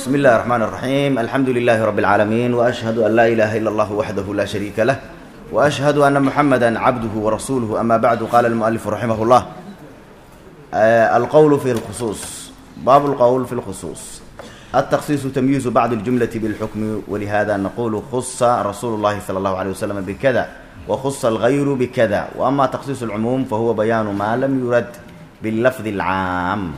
بسم الله الرحمن الرحيم الحمد لله رب العالمين وأشهد أن لا إله إلا الله وحده لا شريك له وأشهد أن محمدا عبده ورسوله أما بعد قال المؤلف رحمه الله آه القول في الخصوص باب القول في الخصوص التخصيص تمييز بعض الجملة بالحكم ولهذا نقول خص رسول الله صلى الله عليه وسلم بكذا وخص الغير بكذا وأما تخصيص العموم فهو بيان ما لم يرد باللفظ العام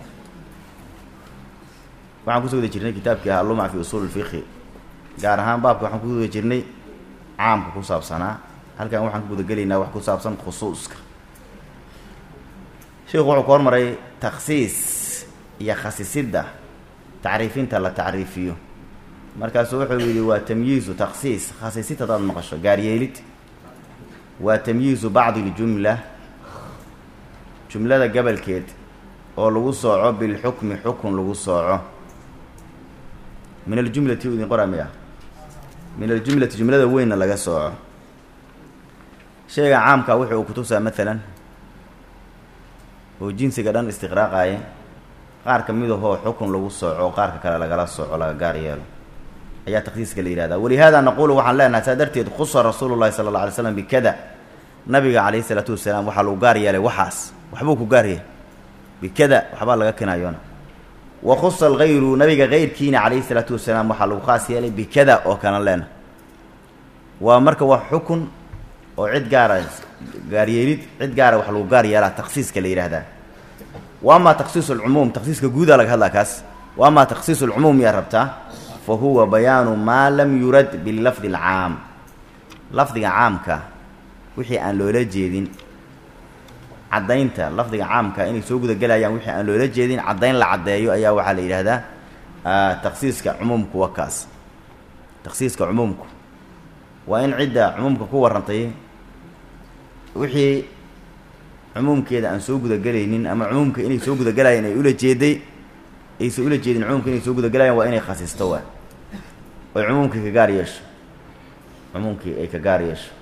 waxaan kusoo wada jirnay kitaabkii ahaa lumac fi usuul fiqhi gaar ahaan baabka waxaan ku wada jirnay caamka ku saabsanaa halkan waxaan ku gudagelaynaa wax ku saabsan khusuuska sheikhu wuxuu ka hormaray takhsiis iyo khasisidda tacriifinta la tacriifiyo markaasu wuxuu yidhi waa tamyiizu takhsiis khasiisid haddaad maqasho gaaryeelid waa tamyiizu bacdi ljumla jumlada gabalkeed oo lagu sooco bilxukmi xukun lagu sooco min aljumlati u idin qora miya min aljumlati jumlada weynna laga sooco shayga caamka wuxu uu kutusaa maalan oo jinsiga dhan istiqraaqaye qaar ka mid ahoo xukun lagu sooco oo qaarka kale lagala sooco laga gaar yeelo ayaa takhsiiska la yihahdaa walihaada naqulu waxaan leenahay saa darteed khusa rasuulu llahi sala alla alay slam bikada nabiga calayhi isalaatu wasalaam waxaa lagu gaar yeelay waxaas waxbuu ku gaar yeelay bikada waxbaa laga kinayoona wa khusa algayru nabiga keyrkiina calayhi isalaatu wasalaam waxaa lagu khaas yeelay bikada oo kana leena waa marka wax xukun oo cid gaara gaaryeelid cid gaara wax lagu gaar yeelaa takhsiiska la yidhaahdaa wa amaa takhsiisu alcumuum takhsiiska guudaa laga hadlaa kaas wa amaa takhsiisu alcumuum yaa rabtaa fa huwa bayaanu maa lam yurad bilafdi alcaam lafdiga caamka wixii aan loola jeedin caddaynta lafdiga caamka inay soo gudagelayaan wixii aan loola jeedin caddayn la caddeeyo ayaa waxaa la yidhaahdaa takhsiiska cumuumku wa kaas takhsiiska cumuumku waa in cidda cumuumka ku warrantay wixii cumuumkeeda aan soo gudagelaynin ama cumuumka inay soo gudagelayaan ay ula jeeday aysan ula jeedin cumuumka inay soo gudagelayaan waa inay khasisto waa oy cumuumkii ka gaar yeesho cumuumkii ay ka gaar yeesho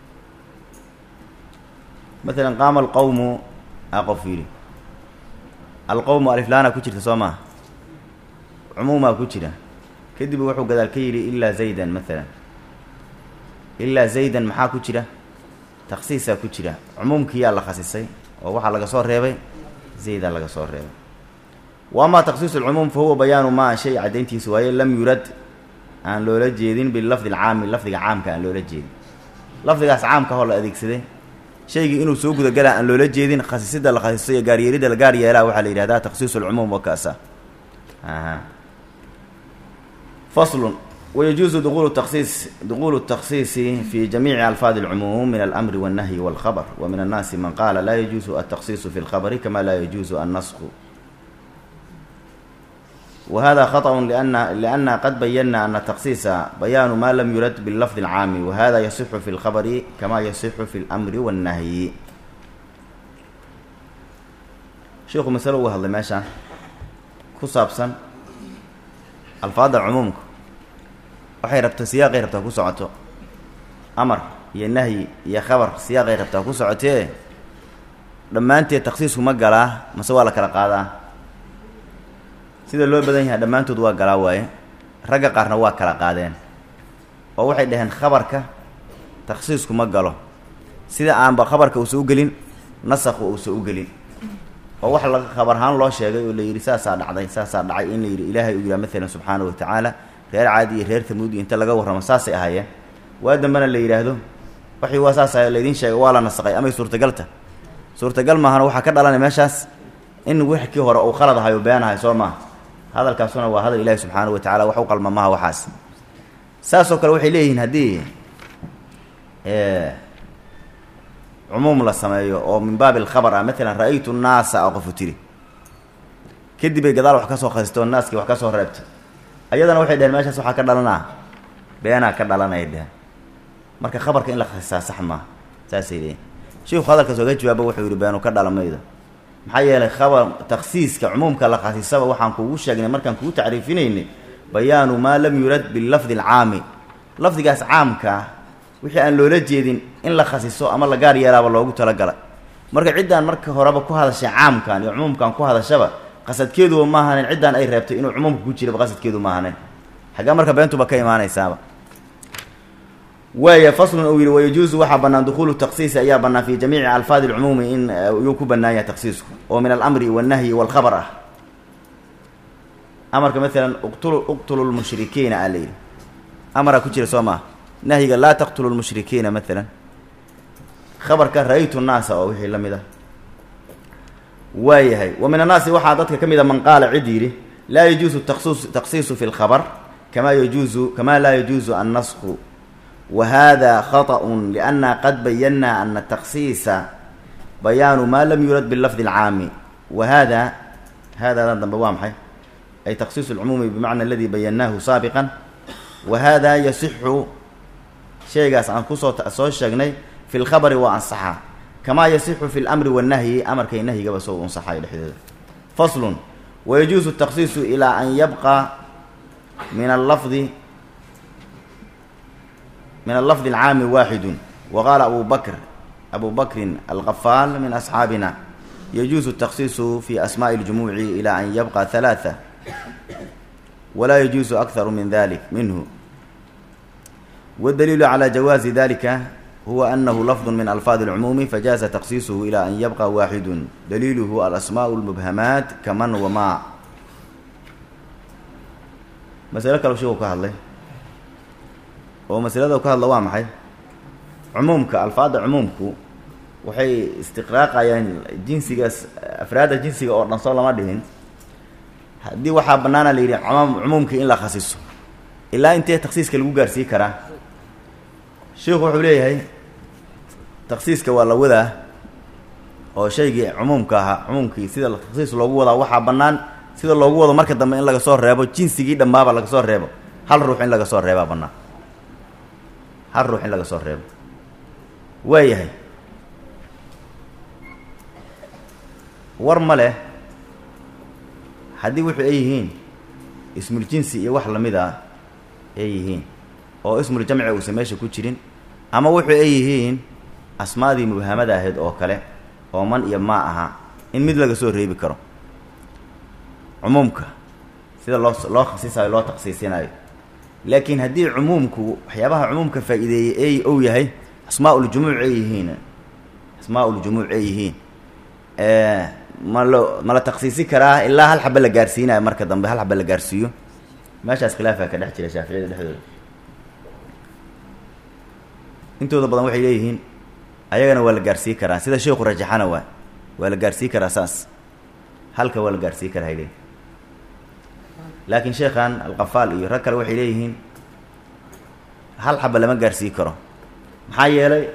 maalan qaama alqowmu a qof yidhi alqowmu aliflaana ku jirta soo maha cumuumaa ku jira kadib wuxuu gadaal ka yidhi ilaa zaydan maalan ilaa zaydan maxaa ku jira takhsiisaa ku jira cumuumkiyaa la khasisay oo waxaa laga soo reebay zaydaa laga soo reebay wa amaa takhsiisu alcumuum fa huwa bayaanu maa shay caddayntiisa waaye lam yurad aan loola jeedin bilafdi alcaami lafdiga caamka aan loola jeedin lafdigaas caamka hoo la adeegsaday shaygii inuu soo gudagalaa aan loola jeedin khasisida la khasiso iyo gaaryeelidda la gaar yeelaa waxaa la yidhahdaa takhsiisu alcumuum wa kaasa faslun wayajuusu duqulu takhsiis duqulu takhsiisi fi jamiici alfaadi alcumuum min alamri walnahyi walkhabr wa min annaasi man qaala laa yajuusu altakhsiisu fi lkhabri kama laa yajuusu annasku whada khaطأ لأna qad bayana ana takhsiisa bayaanu ma lam yurad bilafdi اlcaami wahada yasixu fi اlkhabri kama yasixu fi اlmri wالnahyi sheikhu masalo uga hadlay meeshaan ku saabsan alfaadda cumuumka waxay rabtaa siyaaqay rabtaa ku socoto amar iyo nahyi iyo khabar siyaaqay rabtaa ku socotee dhammaanteed takhsiisku ma galaa mase waa la kala qaadaa sida loo badan yahay dhammaantood waa galaa waaye ragga qaarna waa kala qaadeen oo waxay dhaheen khabarka takhsiisku ma galo sida aanba khabarka uusa u gelin nasakhu uusa u gelin oo wax la khabar ahaan loo sheegay oo la yidhi saasaa dhacday saasaa dhacay in la yidhi ilaahay uu yidhaha maalan subxaana wa tacaala reer caadi iyo reer tamuud iyo inta laga warramo saasay ahaayeen waa dambena la yidhaahdo waxii waa saas ahay laydiin sheegay waa la nasaqay amay suurtagalta suurtagal maahana waxaa ka dhalanay meeshaas in wix kii hore uu khalad ahay oo been ahay soo maaha hadalkaasuna waa hadal ilaahi subxaana wa tacala wax u qalma maha waxaas saasoo kale waxay leeyihiin haddii cumuum la sameeyo oo min baabi alkhabar ah maalan ra-aytu naasa a qofu tiri kadib ay gadaal wax ka soo khasistoo naaskii wax ka soo reebta ayadana waxay dheheen meeshaas waxaa ka dhalanaa beenaa ka dhalanaya dheheen marka khabarka in la khasisaa sax maaha saasay leeyihin sheikhu hadalkaas oga jawaaba wuxuu yihi beenu ka dhalamayda maxaa yeelay khabar takhsiiska cumuumka la khasisaba waxaan kuugu sheegnay markaan kugu tacriifinaynay bayaanu maa lam yurad bilafdi alcaami lafdigaas caamkaa wixii aan loola jeedin in la khasiso ama la gaar yeelaaba loogu talagalay marka ciddaan marka horeba ku hadashay caamkan iyo cumuumkan ku hadashaba qasadkeeduba ma ahanin ciddaan ay reebtay inuu cumuumka ku jiraba qasadkeedu ma ahanin xaggaa marka beentuba ka imaanaysaaba waaya faslun uu yihi wayajuusu waxaa bannaan dukuulu taksiisi ayaa bannaan fi jamiici alfaadi lcumuumi in yuu ku bannaan yahay taksiisku oo min alamri walnahyi walkhabar ah amarka maalan uqtulu uqtulu lmushrikiina aa la yidhi amaraa ku jira soo maa nahyiga laa taqtulu lmushrikiina maalan khabarka ra-aytu nnaasa oo wixii la mid ah waayahay wa min annaasi waxaa dadka ka mid a man qaala cid yidhi laa yajuusu taqsus taqsiisu fi lkhabar kamaa yajuusu kamaa laa yajuusu annasku wa hada khaطأun lianna qad bayannaa ana taksiisa bayaanu maa lam yurad bilafdi اlcaami wa hada hadadan dambe waa maxay ay taksiis اlcumuumi bimacna aladi bayannaahu saabiqan wa hada yasixu shaygaas aan kusoo soo sheegnay fi lkhabari waa ansaxaa kamaa yasixu fi lmri wannahyi amarkay nahyigaba soo ansaxayo dhexdooda faslun wayajuusu taksiisu ilaa an yabqa min allafdi min allafdi alcaami waaxidu wa qaala abu bakr abu bakrin alqafaal min asxaabina yajuusu taksiisu fi asmaءi اljumuuci ilaa an yabqa halaثa walaa yajuusu akharu min dalik minhu wاdaliilu calى jawaazi dalika huwa anahu lafdu min alfaadi اlcumuumi fajaaza taksiisuhu ilaa an yabqa waaxidu daliiluhu alasmaaء اlmubhamaat kaman wamaa masalo kale sheekuu ka hadlay oo masalada ka hadla waa maxay cumuumka alfaadda cumuumku waxay istiqraaqayaan jinsigaas afraadda jinsiga oo dhan soo lama dhihin haddii waxaa bannaana la yidhi cumuumkii in la khasiso ilaa intee taksiiska lagu gaarsii karaa sheikhu wuxuu leeyahay taksiiska waa la wadaa oo shaygii cumuumka ahaa cumuumkii sida taksiis loogu wadaa waxaa bannaan sida loogu wado marka dambe in laga soo reebo jinsigii dhammaaba laga soo reebo hal ruux in laga soo reebaa bannaan hal ruux in laga soo reebo waayahay war ma leh haddii wuxuu ay yihiin ismul jinsi iyo wax lamid ah ay yihiin oo ismul jamci uusan meesha ku jirin ama wuxuu ay yihiin asmaadii mubhamada ahayd oo kale oo man iyo maa aha in mid laga soo reebi karo cumuumka sida loo loo khasisayo loo taksiisinayo laakiin haddii cumuumku waxyaabaha cumuumka faa-iideeyey ay ou yahay asmaa uljumuuc ay yihiin asmaa uljumuuc ay yihiin ma lo ma la taksiisi karaa ilaa hal xaba la gaarsiinayo marka dambe hal xaba la gaarsiiyo meeshaas khilaafaa ka dhex jira shaaficiyada dhexdooda intooda badan waxay leeyihiin ayagana waa la gaarsii karaa sida sheekhu rajaxana waa waa la gaarsii karaa saas halka waa la gaarsii karaa hay leeyihin laakiin sheekhan alqafaal iyo rag kale waxay leeyihiin hal xaba lama gaarsii karo maxaa yeelay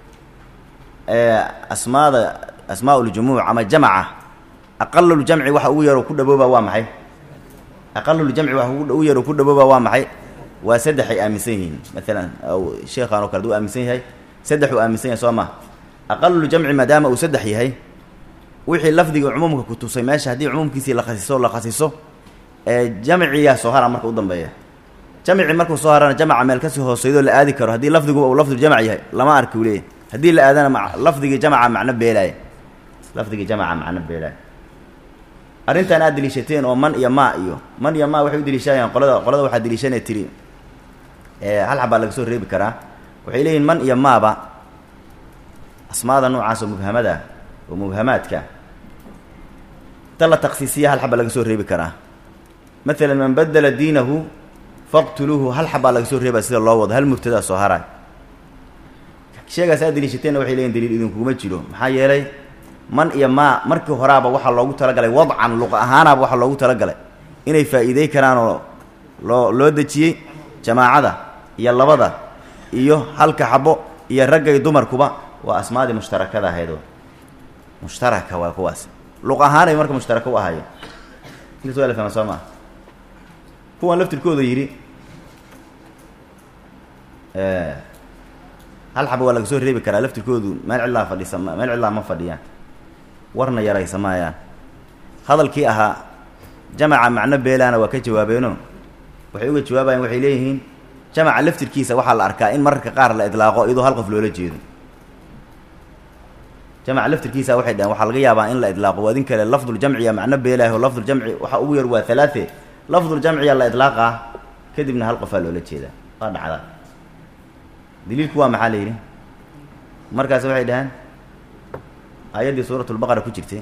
asmaada asmaa uljumuuc ama jamaca aqaluljamci waxa ugu yaroo ku dhabooba waa maxay aqaluljamci waxa ugu yaroo ku dhabooba waa maxay waa saddex ay aaminsan yihiin maalan sheekhan oo kale aduu aaminsan yahay saddex uu aaminsan yahay soo ma aqaluljamci maadaama uu saddex yahay wixii lafdiga cumuumka ku tusay meesha haddii cumuumkiisii la khasiso la khasiso jamciyaa soo hara marka u dambeeya jamci markuu soo harana jamca meel kasii hooseydoo la aadi karo haddii lafdiguba uu lafduljamc yahay lama arki u leeyahy haddii la aadana ma lafdigii jamca macno beelaaya lafdigii jamca macno beelaaya arrintan aad deliishateen oo man iyo maa iyo man iyo maa waxay u deliishanayaan qolada qolada waxaa deliishanaya tiri hal xabaa laga soo reebi karaa waxay leeyihin man iyo maaba asmaada noocaas oo mubhamada oo mubhamaadka ta la taksiisiya hal xaba laga soo reebi karaa maalan man badela diinahu faqtuluuhu hal xabaa laga soo reebaa sida loo wado hal mubtadaa soo haray sheegaas aad deliishateenna waxay leeyihin daliil idinkuguma jiro maxaa yeelay man iyo maa markii horaaba waxaa loogu talagalay wadcan luqa ahaanaaba waxaa loogu talagalay inay faa'iidey karaan oo loo loo dejiyey jamaacada iyo labada iyo halka xabo iyo ragga iyo dumarkuba waa asmaadii mushtarakada ahaydoo mushtaraka waa kuwaas luq ahaanay marka mushtaraka u ahaayeen intaas waa la fahma soo maa kuwan laftirkooda yidhi hal xaba waa laga soo reebi karaa laftirkoodu meel cidlaa fadhisa meel cidlaa ma fadhiyaan warna yaraysa maayaan hadalkii ahaa jamaca macno beelaana waa ka jawaabeeno waxay uga jawaabayaan waxay leeyihiin jamaca laftirkiisa waxaa la arkaa in mararka qaar la idlaaqo iyadoo hal qof loola jeedo jamc laftirkiisa waxay dhaheen waxaa laga yaabaa in la idlaaqo waadin kale lafduljamciya macno beelaaho lafduljamci waxa ugu yar waa halaate lafduljamciya la idlaaqaa kadibna hal qofaa loola jeedaa waa dhacda daliilku waa maxaa la yidhi markaas waxay dhaheen aayaddii suuratulbaqara ku jirtay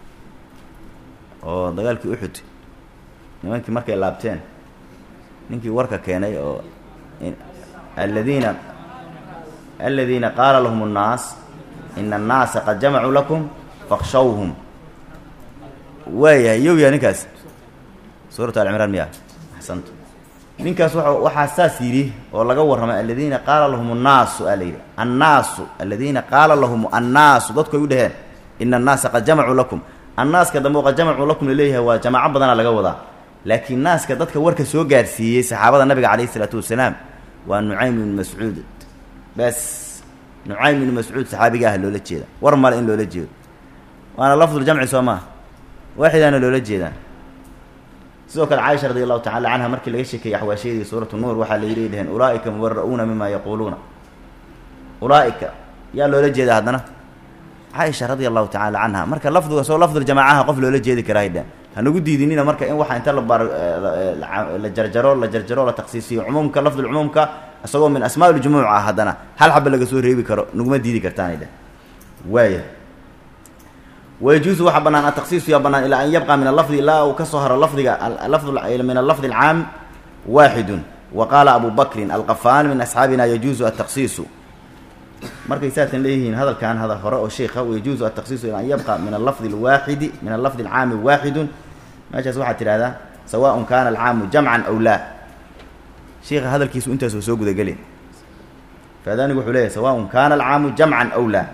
oo dagaalkii uxud nimankii markay laabteen ninkii warka keenay oo aladiina aladiina qaala lahum annaas ina annaasa qad jamacuu lakum fakshawhum waayahay yow yaa ninkaas suuratu alcimraan miya axsantu ninkaas wa waxaa saas yidhi oo laga warramay aladiina qaala lahum annaasu aa la yidhi annaasu aladiina qaala lahum annaasu dadku ay u dhaheen ina annaasa qad jamacuu lakum annaaska dambe qad jamacuu lakum laleeyahay waa jamaaco badana laga wadaa laakiin naaska dadka warka soo gaarsiiyey saxaabada nabiga calayhi isalaatu wasalaam waa nucaym ibnu mascuud bes nucaym ibnu mascuud saxaabiga ah loola jeeda war male in loola jeedo waana lafduljamci soo maa waaxidaana loola jeedaan sidoo kale caaisha radi allahu tacala canha markii laga sheekeeyey axwaashiyadii suuratu nuur waxaa la yidhi dhaheen ulaaika mubara'uuna mima yaquuluuna ulaaika yaa loola jeeda haddana caaisha radia allahu tacala canha marka lafdiga soo lafduljamaacaha qof loola jeedi karaa dheh hanagu diidinina marka in waxa inta la bar la jarjaro la jarjaro la taksiisiyo cumuumka lafdulcumuumka isagoo min asmaa ljumuuc ah haddana hal xaba laga soo reebi karo naguma diidi kartaanay dheh waaya wayajuusu waxaa banaan ataksiisu yaa banaan ilaa an yabqa min alafdi ilaa uu kasoo haro lafdiga lafd min alafdi alcaam waaxidun wa qaala abu bakrin alqafaan min asxaabina yajuusu ataksiisu markay saatan leeyihiin hadalkan hadal hore oo sheikha yajuusu ataksiisu ilaa an yabqa min alafdi alwaaxidi min alafdi alcaami waaxidun meeshaas waxaad tidhahdaa sawaaءun kana alcaamu jamcan aw laa sheikha hadalkiisu intaasoo soo gudageli faadaanigu wuxuu leeyahy sawaaءun kana alcaamu jamcan aw laa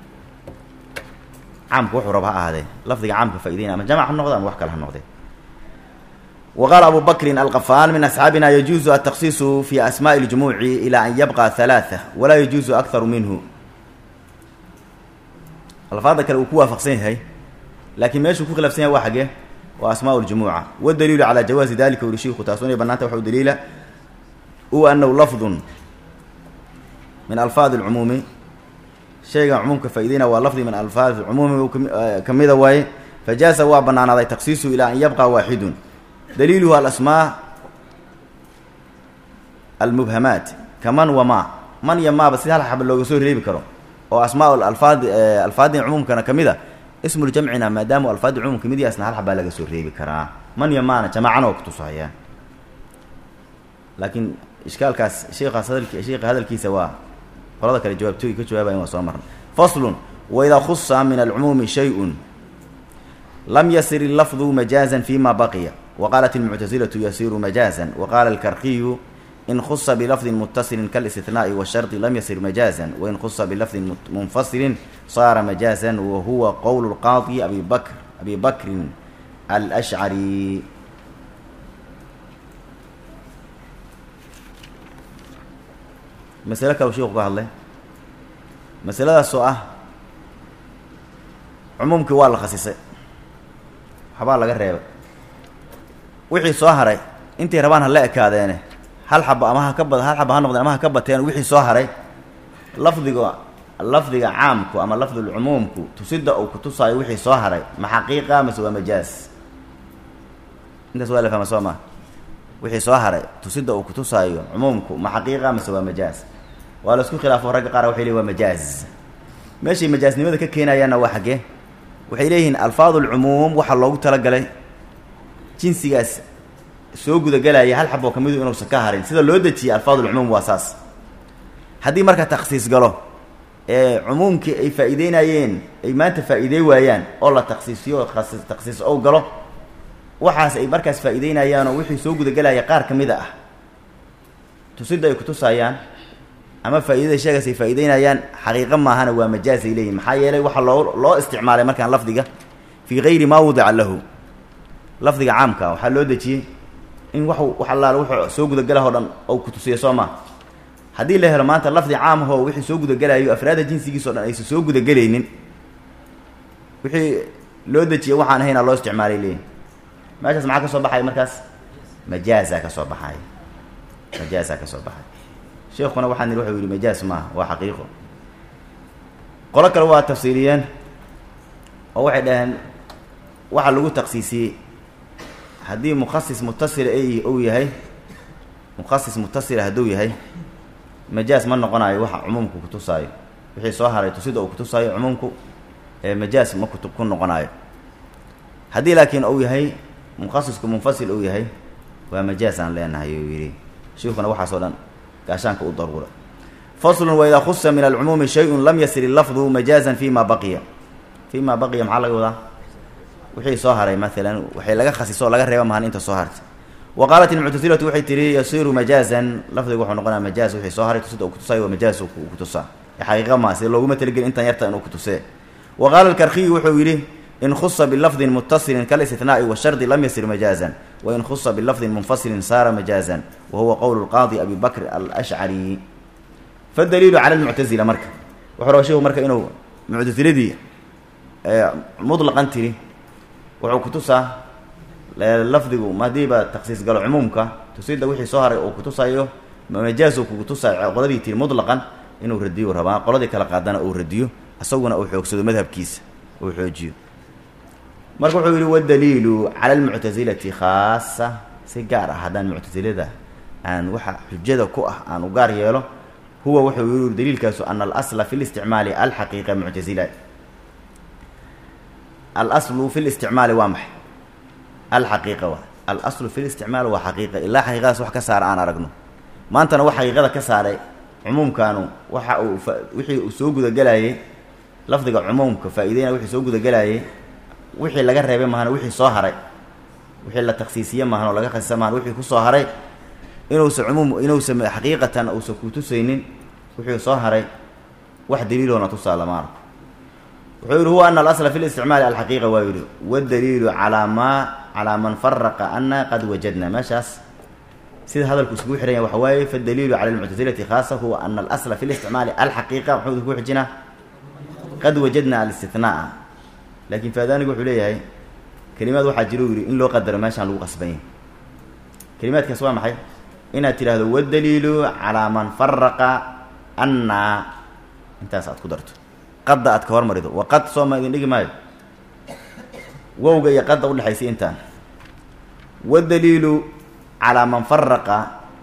caamku wuxuu raba ha ahaadee lafdiga caamka faa'ideynaya ama jamc ha noqde ama wax kale ha noqde wa qaala abu bakrin alqafaan min asxaabina yajuuzu ataksiisu fi asmaءi اljumuuci ilaa an yabqa halaaثa walaa yajuuzu akharu minhu alfaada kale uu ku waafaqsan yahay laakiin meeshuu ku khilaafsan yahay waa xagee waa asmaa ljumuuca wadaliilu calaa jawaazi dalika uri shiiku taas unay banaanta waxa u daliila huwa anahu lafdun min alfaadi اlcumuumi shaygan cumuumka faa'ideynaa waa lafdi min alfaad cumuumi kamida waaye fajaasa waa banaanaaday taksiisu ilaa an yabqa waaxidun daliiluhu alasmaa almubhamaat kaman wamaa man iyo maaba si hal xaba looga soo reebi karo oo asmaa alfaad alfaadin cumuumkana kamid a ismuljamcina maadaama alfaadi cumuum kamid yahay asna hal xabaa laga soo reebi karaa man iyo maana jamaacana oo kutusahayaan laakiin ishkaalkaas sheikaas hadalki sheika hadalkiisa waa qolada kale jawaabtooyi ka jawaabayan waa soo marna faslun waidaa khusa min alcumuumi shay-un lam yasir illafdu majaaza fima baqiya waqaalat ilmuctasilatu yasiru majaaza waqaala alkarkiyu in khusa bilafdin mutasilin kalistinaai washardi lam yasir majaaza wain khusa bilafdin munfasilin saara majaazan wa huwa qowl lqaadi abi bakr abi bakrin alashcari masale kale shiku ka hadlay masaladaas oo ah cumuumkii waa la khasisay waxbaa laga reebay wixii soo haray intay rabaan ha la ekaadeene hal xaba ama ha ka bad hal xaba ha noqdeen ama ha ka bateen wixii soo haray lafdiga lafdiga caamku ama lafdulcumuumku tusida uu kutusaayo wixii soo haray ma xaqiiqa mase waa majaaz intaas waa la fahma soo maa wixii soo haray tusida uu kutusaayo cumuumku ma xaqiiqa mase waa majaaz waa la isku khilaafo ragga qaar waxay leeyihin waa majaaz meeshay majaaznimada ka keenayaanna waa xaggee waxay leeyihiin alfaad ulcumuum waxaa loogu talagalay jinsigaas soo gudagelaya hal xaboo kamidu inuusan ka harin sida loo dejiyay alfaad ulcumuum waa saas haddii marka takhsiis galo ee cumuumkii ay faa'iideynayeen ay maanta faa'iidey waayaan oo la takhsiisiyo takhsiis ow galo waxaas ay markaas faa'iideynayaanoo wixii soo gudagelaya qaar ka mida ah tusida ay kutusayaan ama faa'iidada sheegaas ay faa'iideynayaan xaqiiqo maahana waa majaaz ay leeyihin maxaa yeelay waxaa loo loo isticmaalay markaan lafdiga fii gayri maa wudica lahu lafdiga caamka waxaa loo dejiyey in wax wax allaale wuxuu soo gudagelah o dhan ou kutusiyo soo maa haddii la helo maanta lafdi caam ahoo wixii soo gudagelayo afraada jinsigiis o dhan aysan soo gudagelaynin wixii loo dejiyay waxaan ahaynaa loo isticmaalay leeyihin meeshaas maxaa ka soo baxaya markaas majaaza ka soo baxay majaaza ka soo baxay sheekuna waxaa niri wuxuu yihi majaaz maaha waa xaqiiqo qolo kale waa tafsiiriyeen oo waxay dhaheen waxaa lagu taksiisiyey haddii mukhasis mutasila ou yahay mukhasis mutasila hadduu yahay majaas ma noqonayo waxa cumuumku kutusaayo wixii soo haray tusida uu kutusaayo cumuumku majaas ma ku ku noqonayo haddii laakiin uu yahay mukhasisku munfasil uu yahay waa majaas aan leenahay uu yidhi shiikuna waxaasoo dhan gaashaanka u daruura faslun waidaa khusa min alcumuumi shay-un lam yasir lafdu majaazan fi ma baqiya fi ma baqiya maxaa laga wadaa wixii soo haray maalan waxay laga khasiso oo laga reeba mahan inta soo hartay wa qaalat ilmuctasilatu waxay tihi yasiru majaazan lafdigu wuxuu noqonaya majaaz wixii soo haray tusida uu kutusaayo waa majaaz uu kutusaa xaqiiqa maa sida looguma talagelin intan yarta inuu kutusee wa qaala alkarkiyu wuxuu yidhi in khusa bilafdin mutasilin kalistinaai washardi lam yasir majaazan wain khusa bilafdin munfasilin saara majaazan wa huwa qowlu lqaadi abi bakr alashcari fadaliilu cala lmuctazila marka wuxuu raba sheikhu marka inuu muctasiladii mutlaqan tiri wuxuu kutusaa lafdigu hadiiba taksiis galo cumuumka tusida wixii soo haray uu kutusayo majaaz uu kutusayo qoladii tiri mutlaqan inuu radiyo rabaa qoladii kala qaadana uu radiyo isaguna uu xoogsado madhabkiisa uu xoojiyo marka wuxuu yihi wadaliilu cala almuctasilati khaasa si gaar ah haddaan muctasilada aan waxa xujada ku ah aan u gaar yeelo huwa wuxuu yihi daliilkaasu ana alasla fi listicmaali alxaqiiqa muctasila alaslu fi listicmaali waa maxay alxaqiiqa waa alaslu fi listicmaal waa xaqiiqa ilaa xaqiiqadaas wax ka saara aan aragno maantana wax xaqiiqada ka saaray cumuumkaanu waxa uu wixii uu soo gudagelayay lafdiga cumuumka faa-ideyna wixii soo gudagelayay wixii laga reebay mahana wixii soo haray wixii la taksiisiye mahan oo laga khasisa mahan wixii kusoo haray inuusa cumuum inuusa xaqiiqatan uusan kutusaynin wixii soo haray wax daliiloona tusaa lama arko wuxuu yihi huwa ana alasla fi listicmaali alxaqiiqa waa yihi wadaliilu calaa maa calaa man faraqa ana qad wajadna meeshaas sida hadalku iskugu xihan yahay waxa waaye fadaliilu cala almuctasilati khaasa huwa ana alasla fi listicmaali alxaqiiqa muxuu ku xijinaa qad wajadna alistinaaa laakiin faadaanigu wuxuu leeyahay kelimaad waxaa jira u yihi in loo qadaro meeshaan lagu qasbanya kelimaadkaas waa maxay inaad tidhaahdo wadaliilu calaa man faraqa annaa intaas aad ku darto qadda aad ka hormarido wa qad sooma idin dhigi maayo wowga iyo qadda udhexaysay intaan wadaliilu calaa man faraqa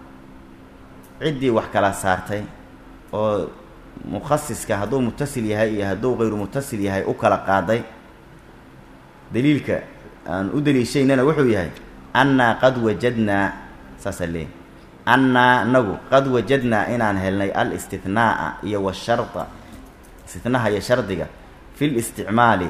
ciddii wax kala saartay oo mukhasiska hadduu mutasil yahay iyo hadduu kayru mutasil yahay u kala qaaday daliilka aan u daliishaynana wuxuu yahay annaa qad wajadnaa saasaa leeyahy annaa nagu qad wajadnaa inaan helnay alistinaaa iyo washarda istinaha iyo shardiga fi listicmaali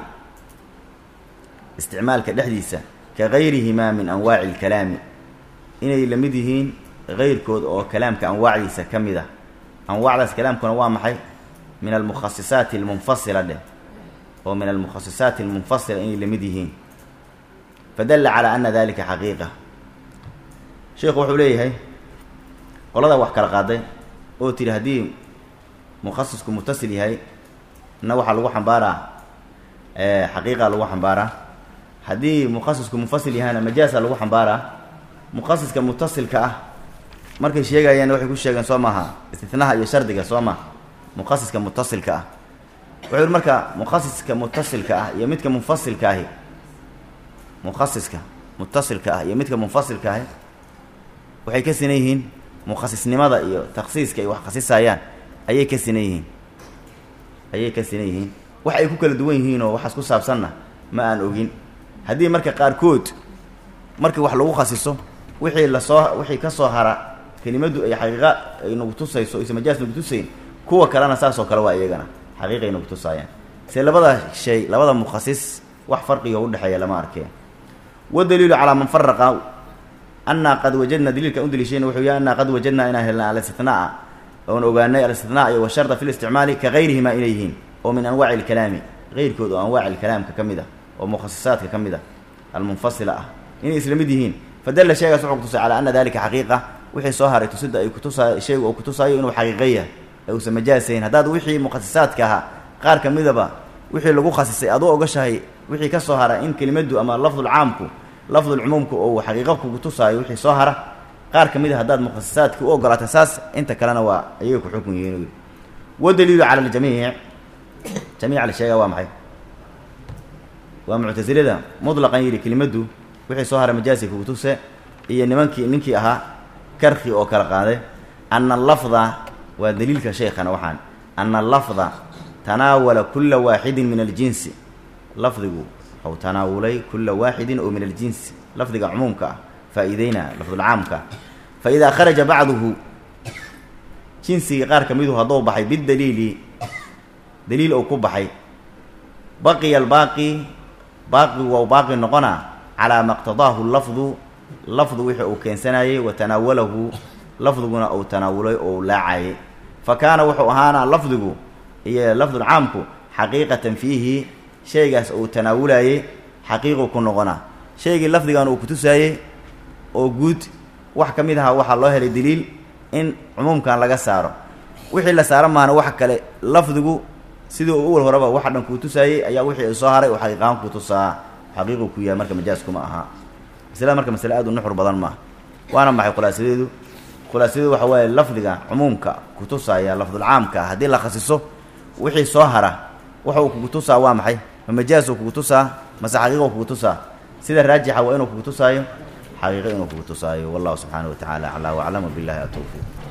isticmaalka dhexdiisa ka gayrihimaa min anwaaci alkalaami inay la mid yihiin keyrkood oo kalaamka anwaacdiisa ka mid ah anwaacdaas kalaamkuna waa maxay min almukhasisaati almunfasila dheh oo min almukhasisaati almunfasila inay la mid yihiin fadalla calaa ana dalika xaqiiqa sheikhu wuxuu leeyahay qolada wax kala qaaday oo tidhi haddii mukhasisku mutasil yahay na waxaa lagu xambaaraa xaqiiqa lagu xambaaraa haddii mukhasisku munfasil yahayna majaasa lagu xambaaraa mukhasiska mutasilka ah markay sheegayeen waxay ku sheegeen soo maaha istinaha iyo shardiga soo maha mukhasiska mutasilka ah wuxuu yihi marka mukhasiska mutasilka ah iyo midka munfasilka ahi mukhasiska mutasilka ah iyo midka munfasilka ahi waxay ka sinan yihiin mukhasisnimada iyo taksiiska ay wax khasisayaan ayay ka sinan yihiin ayay ka sinan yihiin wax ay ku kala duwan yihiin oo waxaas ku saabsanna ma aan ogin haddii marka qaarkood markii wax lagu khasiso wixii lasoo wixii ka soo hara kelimaddu ay xaqiiqa ay nagu tusayso aysa majaas nagu tusayn kuwa kalena saasoo kale waa iyagana xaqiiqa ay nagu tusaayaan se labada shay labada mukhasis wax farqiga udhexeeya lama arkeen wadaliilu calaa man faraqa annaa qad wajadna daliilka u daliishayna wuxuu yahay annaa qad wajadnaa inaan helna alistinaaa oon ogaanay alistinaa iyo washarda fi listicmaali ka gayrihimaa inay yihiin oo min anwaaci alkalaami keyrkood oo anwaaci alkalaamka ka mid ah oo mukhasisaadka ka mid ah almunfasila ah inay isla mid yihiin fadalla sheegaas wuxuu kutusay calaa ana dalika xaqiiqa wixii soo haray tusida ay kutusa shaygu uu kutusaayo inuu xaqiiqa yahay ee uusan majaasayn haddaad wixii mukhasisaadka ahaa qaar ka midaba wixii lagu khasisay aad u ogashahay wixii ka soo hara in kelimaddu ama lafdulcaamku lafdulcumuumku ou xaqiiqa kugu tusaayo wixii soo hara qaar ka mid a haddaad mukhasisaadka u ogolaata saas inta kalena waa ayay ku xukun yihiin wadaliilu cala aljamiic jamiica la sheegaa waa maxay waa muctasilada mutlaqan yidhi kelimaddu wixii soo haray majaasi kugu tuse iyo nimankii ninkii ahaa karki oo kala qaaday ana allafda waa daliilka shaykhana waxaan ana allafda tanaawala kula waaxidin min aljinsi lafdigu waxau tanaawulay kula waaxidin oo min aljinsi lafdiga cumuumka ah faa-iideyna lafdulcaamka fa idaa kharaja bacduhu jinsigii qaar ka midu hadduu baxay bidaliili daliil ou ku baxay baqiya albaaqi baaqigu waa u baaqi noqonaa calaa ma qtadaahu lafdu lafdu wixii uu keensanayey wa tanaawalahu lafdiguna uu tanaawulay oo u laacayay fa kaana wuxuu ahaanaa lafdigu iyo lafdulcaamku xaqiiqatan fiihi shaygaas uu tanaawulayey xaqiiqu ku noqonaa shaygii lafdigan uu kutusaayey oo guud wax ka mid ahaa waxaa loo helay daliil in cumuumkan laga saaro wixii la saaro maana wax kale lafdigu sidii uu uwal horeba waxa dhan kuu tusaayey ayaa wixii soo haray oo xaqiiqahaan ku tusaa xaqiiqu ku yahay marka majaaskuma ahaa maslada marka masale aad u nuxur badan maaha waana maxay khulaasadeedu khulaasadeedu waxa waaye lafdiga cumuumka kutusaaya lafdulcaamka ah haddii la khasiso wixii soo hara waxa uu kugu tusaa waa maxay ma majaasuu kugu tusaa mase xaqiiqo kugu tusaa sida raajixa waa inuu kugu tusaayo xaqiiqo inuu kugu tusaayo wallahu subxaanahu wa tacala aclaa waclam wabillahi atowfiiq